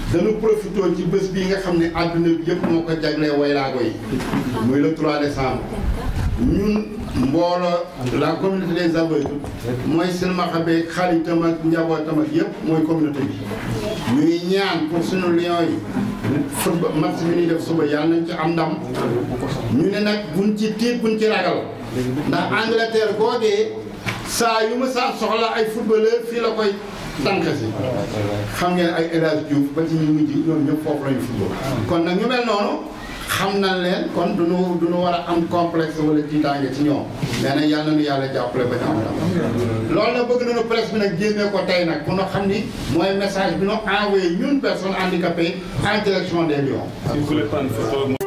dañu profité ci bés bii nga xam ne àdduna bi yëpp moo ko jaglee waylaago yi muy le 3 décembre ñun mbooloo la communauté des aveugles mooy silmaxa beeg xaritam ak njabootam ak yëpp mooy communauté bi ñuy ñaan pour suñu lion yi football match bi ñuy def suba yàlla nañ ci am ndam ñu ne nag buñ ci tiit buñ ci ragal ndax Angleterre googee saa yu ma saa soxla ay footballeur fii la koy tànk si xam ngeen ay El Hadj Diouf ba ci ñu mujj ñoom ñëpp foofu lañu football kon nag ñu mel noonu xam nañ leen kon duñu duñu war a am complexe wala tiitaange ci ñoom mais nag yàlla nañu yàlla jàppale ba ñu am ndam loolu nag bëgg nañu presse bi nag génne ko tey nag pour ñu xam ni mooy message bi ñu envoyé ñun personnes handicapées en direction des Lions Si vous voulez prendre une photo.